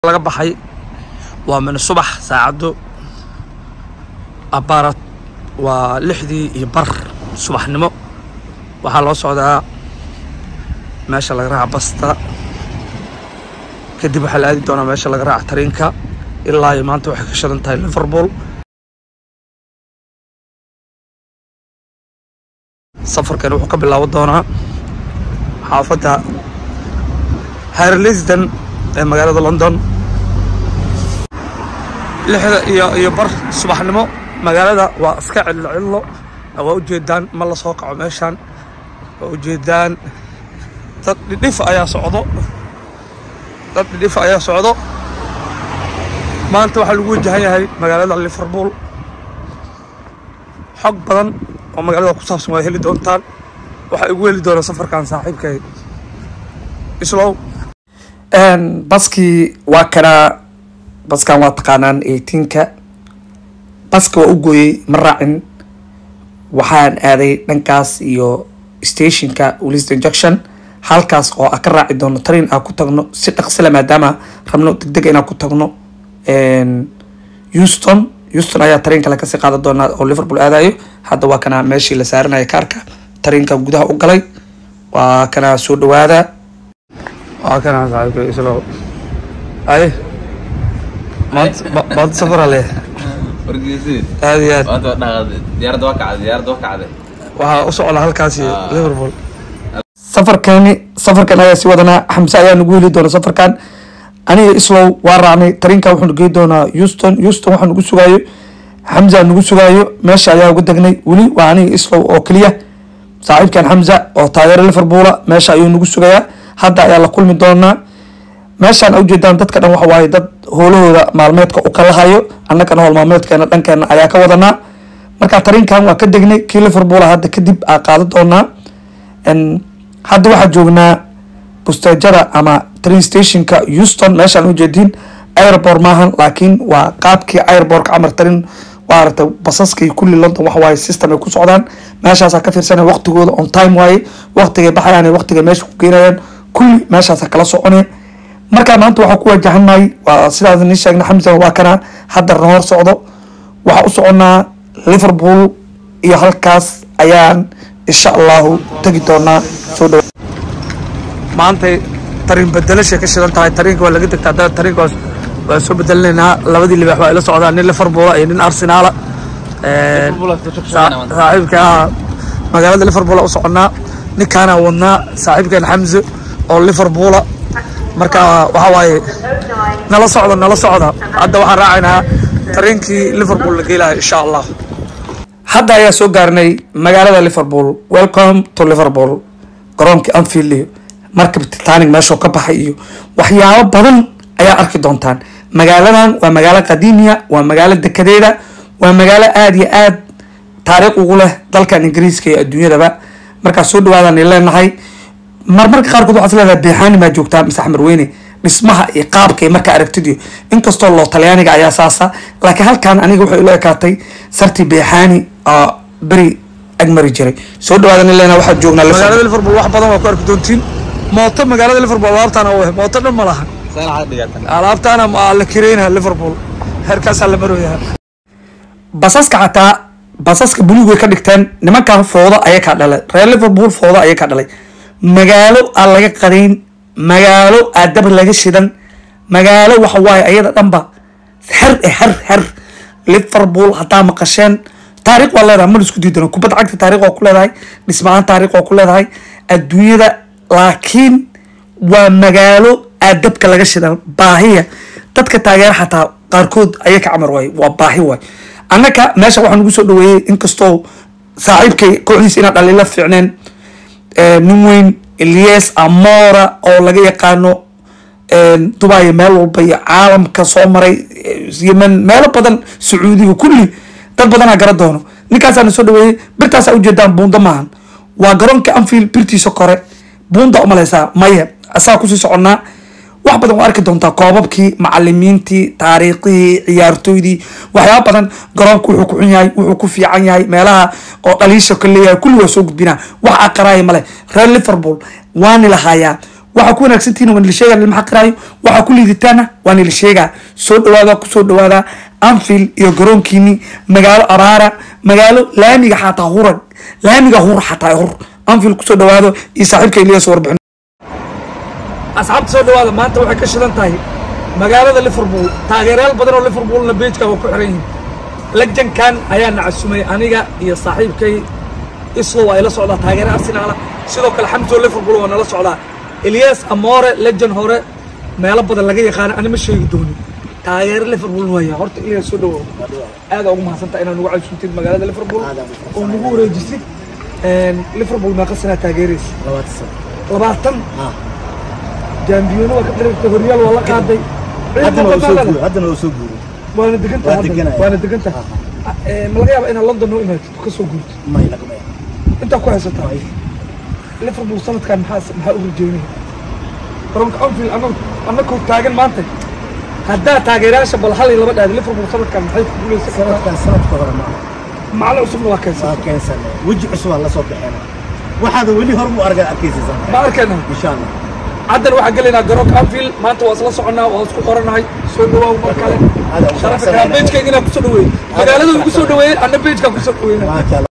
laga baxay waa min subax saacaddu abaarad waa lixdii iyo bar subaxnimo waxaa loo socdaa meesha laga raaca basta kadib waxaa la aadi doonaa meesha laga raaca tariinka ilaa iyo maanta waxay ka shidan tahay liverpool safarkan wuxuu ka bilaaban doonaa xaafadda harlisden ee magaalada london lixda iyo iyo bar subaxnimo magaalada waa iska cillo cillo waa ujeedaan ma la soo kaco meeshaan waa ujeedaan dad dhidhif ayaa socdo dad dhidhif ayaa socdo maanta waxaa lagu wajahan yahay magaalada liverpool xog badan oo magaalada ku saabsan waa heli doontaan waxaa igu heli doona safarkan saaxiibkay islow baskii waa kanaa baskan waa taqaanaan eighteenka baska waa u gooyey ma raacin waxaan aaday dhankaas iyo stationka liston junction halkaas oo a ka raaci doono train aa ku tagno si dhaqsila maadaama rabno degdeg inaa ku tagno houston houston ayaa train kale kasii qaadan doonaa oo liverpool aadayo hadda waa kanaa meeshii la saaranaya kaarka trainka gudaha u galay waa kanaa soo dhawaada waa kanaa saaxiibkay islow ay maanta ma- maanta safara leh wargeysi aad iyo aad maanta waa dhaqaaqday diyaaradda waa kacday diyaaradda waa kacday waxaa u socda halkaasi Ah. liverpool safarkani safarkan ayaa si wadanaa xamse ayaa nagu heli doona safarkan aniga islow waa raacnay tariinka wuxuu nagu geyi doonaa houston houston waxaa nagu sugaayo xamza nagu sugaayo meesha ayaa uga degnay weli waa aniga islow oo keliya saaxiibkan xamza oo taageero liverpoola meesha ayuu nagu sugayaa hadda ayaa la kulmi doonaa meeshaan ujeedaan dadka dhan waxa waaye dad howlahooda maalmeedka u kala hayo annagana howl maalmeedkeena dhankeena ayaa ka wadanaa marka tariinkan waa ka degnay kii liverpool hadda kadib aa qaadan doonaa En hadda waxaa joognaa busteejada ama train stationka houston meeshaan ujeedin airport maahan laakiin waa qaabkii airportka camar train waa aragtay basaskii kulli london waxa waaye system ay ku socdaan meeshaasaa ka fiirsanaya waqtigooda on time waaye waqtigay baxayaan iyo waqtigay meesha ku geenayaan kulli meeshaasaa kala soconaya markaa maanta waxaa ku wajahanay waa sidaas nii sheegna xamsan waa kana hadda na hor socdo waxaa u soconaa liverpool iyo halkaas ayaan insha allahu tegi doonaa soo dhawa maantay tariin bedelashay ka shidan tahay tariinka waa laga degtaa dada tariinka waa- waa soo bedelinaynaa labadii libax waa ila socdaa nin liverpoola iyo nin arsenaala Liverpool aad ka Saa- shaqeynaa maanta. saaxiibka ah magaalada liverpool u soconnaa ninkaana wadnaa saaxiibkan xamse oo liverpoola marka waxaa waaye nala socda nala socda hadda waxaan raacaynaa tariinkii liverpool la geelayo insha allah hadda ayaa soo gaarnay magaalada liverpool welcome to liverpool garoonkii anfield iyo markab titanic meeshoo ka baxay iyo waxyaabo badan ayaa arki doontaan magaaladan waa magaalo qadiimiya waa magaalo dekedeeda waa magaalo aada iyo aad taariikh ugu leh dalkan ingiriiska iyo adduunyadaba markaa soo dhawaadaan leenahay marmarka qaarkood waxaad leedahay beexaani maa joogtaa mise axmed weyne dhismaha iyo qaabka iyo marka aragtidiyo inkastoo loo talyaaniga ayaa saasa laakiin halkan aniga waxay ila ekaatay sarti beexaani oo beri agmari jiray soo dhawaadan leena waxaad joognaa Liverpool. magaalada liverpool wax badan waa ku arki doontiin mooto magaalada liverpool alaabtaana u eh mooto dhan ma lahan Saan waxaad dhigatan. alaabtaana ma la kireynaha liverpool heerkaasaa la marooyaha basaska xataa basaska buluug way ka dhigteen nimankan foodo ayay ka dhalay reer liverpool foodo ayay ka dhalay magaalo aan laga qadayn magaalo aa dab laga shidan magaalo waxa waaye ayada dhanba her eh her her liverpool haddaa maqasheen taariikh waa leedahay mana isku diidano kubadda cagta taariikh waa ku leedahay dhismahaan taariikh waa ku leedahay adduunyada laakiin waa magaalo aadabka laga shidan baahiya dadka taageera xataa qaarkood ayay ka camar waay waa baahi waay annaka meesha waxaa nagu soo dhaweeyey inkastoo saaxiibkay kooxdiisa inaan dhaliila fiicneen eh, nin weyn elias amora oo laga yaqaano dubai meel walba iyo caalamka soo maray eh, yemen meelo badan sacuudiga kulli dad badanaa gara doono ninkaasaana soo dhaweeyey birtaasaa ujeedaan buundo maahan waa garoonka anfield birtiisa kore buunda umaleysaa maya asaa kusii soconnaa wax badan waa arki doontaa koobabkii macalimiintii taariikhihii ciyaartooydii waxyaaba badan garoonka wuxuu ku xun yahay wuxuu ku fiican yahay meelaha oo dhaliisha ka leeyahay kulli waa soo gudbinaa wax aqaraaya male reer liverpool waani lahaayaa waxaa ku wanaagsantihiin waa nila sheegaa lama xaqiraayo waxaa ku liiditaana waa nila sheegaa soo dhawaada kusoo dhawaada anfield iyo garoonkiini magaalo abaara magaalo laamiga xataa huran laamiga hur xataa hur anfield kusoo dhawaado iyo saaxiibka ilyas warbixin asxaabta soo dhawaada maanta waxay ka shidan tahay magaalada liverpool taageerayaal badan oo liverpoolna beejka waa ku xiran yihiin lajankan ayaa nacasumay aniga iyo saaxiibkay islo waa ila socdaa taageere arsenaala sidoo kale xamso liverpool waa nala socdaa elias amore lejan hore meelo badan laga yaqaano ani ma sheegi doonin taageere liverpool waaya horta elias soo dhawow aada ugu mahadsantaa inaad nagu casuuntid magaalada liverpool oo nagu wareejisid liverpool meeqa sanaa taageeraysa labaatan jaambiyoono waa ka dharagtay horyaal waa la qaaday haddana waa soo guuray haddana waa soo guuray waana degan Waa tahay deganaya. waana degan tahay Eh, ma laga yaaba inaad london noo imaatid ka soo guurtid may laqmaya intaa ku haysataa liverpool sanadkan maxaa maxaa u rajeynaya garoonka anfield anag anagoo taagan maanta haddaa taageerayaasha bal hal iyo laba dhaadi liverpool sanadkan maxay ku guuleysan kartaa sanadkan sanadka hore ma macalin cusubna waa keensan waa keensane weji cusub aan la soo bixina waxaada weli hor mu argaa arkaysiisan ma arkayna insha allah haddan waxaan gelaynaa garoonka anfield maanta waa isla soconnaa waa isku qoranahay soo dhawaaw mar kale Aad u sharafka faraxsanahay. beejkayga inaan kusoo dhaweeyey magaalada ugu soo dhaweeyey anna beejkaan kusoo dhaweynaa maasha allah